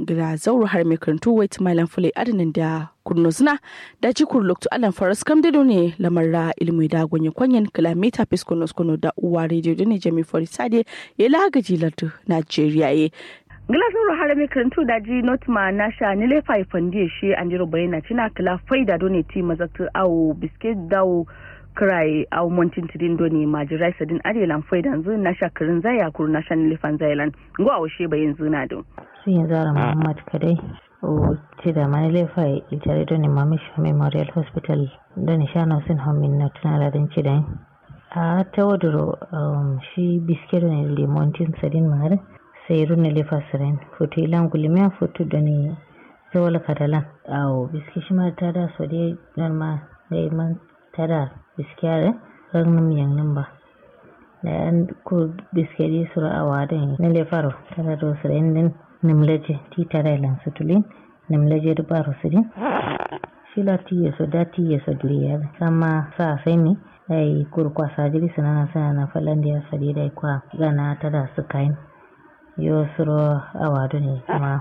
gida zauro har mai karantu wai malam fulai adinin da kurno suna da ji kurloktu alan faras kam dido ne lamarra ilmi da gonye kwanyen kilomita fiskonos kono da uwa rediyo da ne jami fori sade ya lagaji lardu najeriya ye Gilasin ruhara mai karantu da ji notma na sha ni le fai fandi shi an jiro bayana cina kila faida doni ti mazaktu awo biskit dawo kirai awo montin tidin doni majirai sadin adelan faida yanzu na sha kirin zaya kuru na sha ni le fan zailan ngo awo she bayin zuna don. Sun yi zara Muhammad kadai o ce da mani le fai itare doni mamish memorial hospital doni sha na sun hamin na tunara don ci da a ta waduro shi biskit ne le montin sadin mare sai runa lefa siren foto ilan gulimiya foto da ne zawal kadalan awo biski shi ma ta da so dai nan ma dai man ta da biski are ran nan yan nan ba da an ko biski dai sura awa da ne lefaro ta da do siren din nimlaje ti ta da lan sutulin nimlaje da baro sirin shi la ti yeso da ti yeso dliya sama sa sai ni ai kurkwa sajiri sanana sanana falandi ya sadi dai kwa gana ta da su kain yo suro awadu ne kuma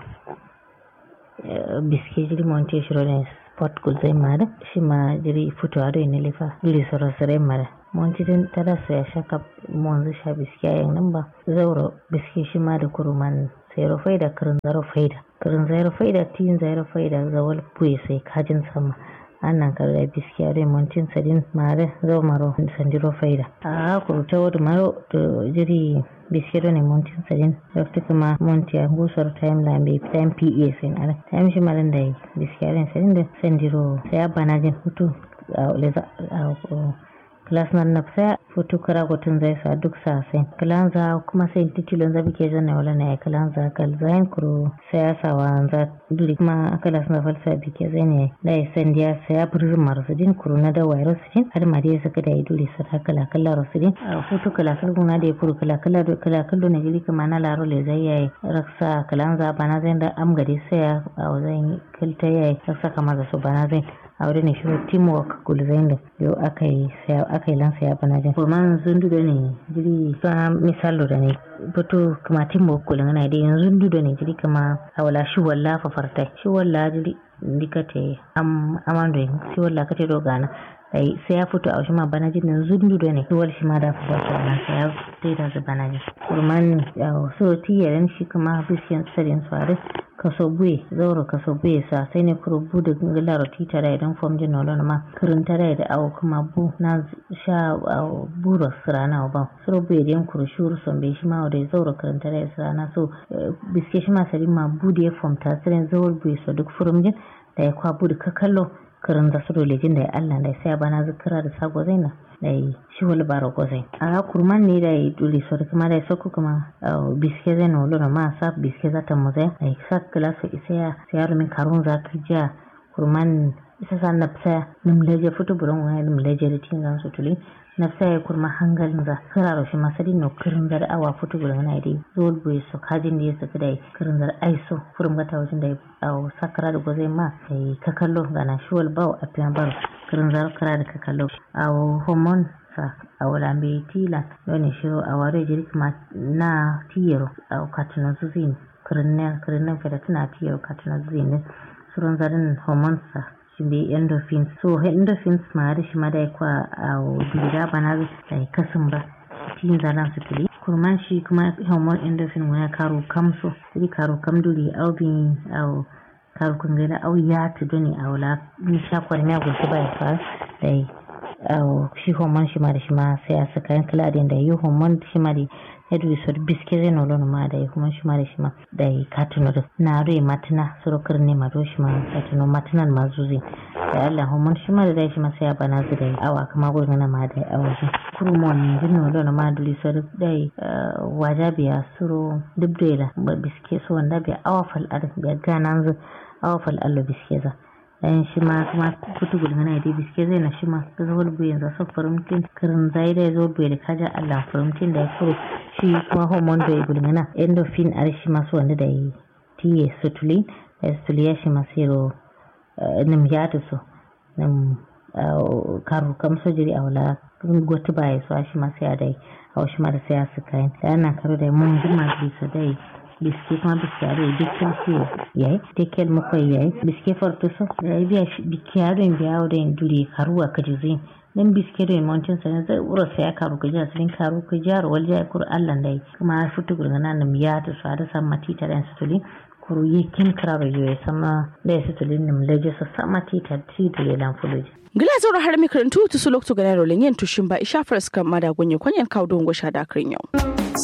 biske jiri monte shiro ne sport gul zai mara shi ma jiri fito ado ne lifa jiri suro sire mara monte din tada su ya shaka monzu sha biske yayin nan ba zauro biske shi ma da kuruman sayro faida kirin zaro faida kirin zaro faida tin zaro faida zawal buye sai kajin sama annan karda biskiya dai montin sadin mare zo maro sandiro faida a kurta wadu maro to jiri biskiya ne montin sadin rafta kuma montiya gusar time lambe time pa sin ala time shi malan da biskiya ne sadin da sandiro sai bana jin hutu a leza class nan na sai futu kara gotun zai sa duk sa sai kalanza kuma sai titilon zabi ke janna wala na ya kalanza kal zain kuro sai ya sa wa za duri kuma akala suna falsa bi ke zai ne da ya san dia sai ya burzun marasudin kuro na da wayar sudin har ma dai saka da ya duri sa kala kala rasudin a futu kala kala na da ya kuro kala kala da kala kala ne jili kuma na laro le zai yayi raksa kalanza bana zai da am gari sai ya a zai kilta yayi raksa kamar da su bana zai a wurin shi teamwork gulzain da yau aka yi aka yi lansa ya bana jin kuma sun duda ne jiri sa misalo da ne fito kuma teamwork gulzain na da yanzu duda ne jiri kama a wala shi walla fafarta shi walla jiri dikate am amando shi walla kate do gana sai sai ya fito a shi ma bana jin yanzu duda ne shi wal shi ma da fito na sai ya taida da bana jin kurman so tiyaran shi kuma bishiyan tsarin su kaso buye zauro kaso buye sa sai ne kuro bu da gilaro tita da idan fom jin nolon ma kirin tare da awo kuma bu na sha buro sirana ba suro buye den kuro shuru son be shi ma da zauro kirin tare da sirana so biske shi ma sari ma bu da ya fom ta sirin zauro buye so duk furum jin da ya kwa bu da kakallo kirin da suro lejin da ya Allah da ya sai bana zikira da sago zaina da ya shi wani baro gozai a kurman ne da ya dole so da kuma da ya sauko kuma biske zai na wulura ma sa biske za ta muzai da ya sa kila su isa ya sayar min karun za ka jiya kurman isa sa na fisa nimleje fito buron wani nimleje da tin zan su tuli na fisa ya kurma hangalin za kira shi masari no kirin zar awa fito buron na dai zuwa buye su kajin da ya saka da kirin zar aiso furin gata wajen da ya sakara da gozai ma da ya kakallo gana shiwal bawa a fiyan baro kirin zar kara da kakallo a homon sa a wulambe tila wani shiro a ware jirgin na tiyaro a katinan zuzin kirinnan kirinnan feda tana tiyaro katinan zuzin surun zarin hormonsa shi be endorphins so endorphins ma da shi ma da kwa a dubida bana da kasin ba tin zalan su tuli kurman shi kuma hormone endorphin wani karo kamso sai karo kam duri aubin au karo kun gida au ya tuduni a wula ni shakwar miya gulci ba ya fara da shi homon shi ma da shi ma sai a saka yan kala da yi homon shi ma da ya dubi su biske zai nolon ma da yi kuma shi ma da shi ma da yi katuno da na rai matina surukar ne ma do shi ma katuno matinan ma zuzi da Allah homon shi ma da dai shi ma sai a bana zu da yi awa kama gurin na ma da yi awa shi kurmon jin nolon ma duli su da yi waja biya suro duk da yi biske su wanda biya awa fal ar biya ganan zu awa fal allo biske za dan shi ma kuma kutu gudun na da biske zai na shi ma ga zuwa bu yanzu sa farimtin kirin zai da zo bai da kaja Allah farimtin da ya furo shi kuma hormone da ya gudun na endorphin ar shi ma su wanda da yi tiye sutulin da sutuli ya shi ma siro nim ya ta so nim karu kam sojiri a wala gwatu ba ya so shi ma sai a dai a wasu ma da sai a su kayan da ana karo da mun jima bisa dai biske kuma biske ado dikkan siyo yayi dikkan makwai yayi biske farto so yayi biya biske ado in biya ado in dure karuwa kajizin dan biske da mountain sai zai ura sai aka ruka jiya sun karu ku jaro wal jaya kur Allah dai kuma futu gurgana nam ya ta su da san matita dan sutuli kuru yi kin kraro yo sama da sutuli nim leje sa sama tita ti da lan fuluji gila zaura har mi karantu tu su lokto ganaro lenyen tushin ba isha faras kan mada gonye kwanyen kawo don gosha da yau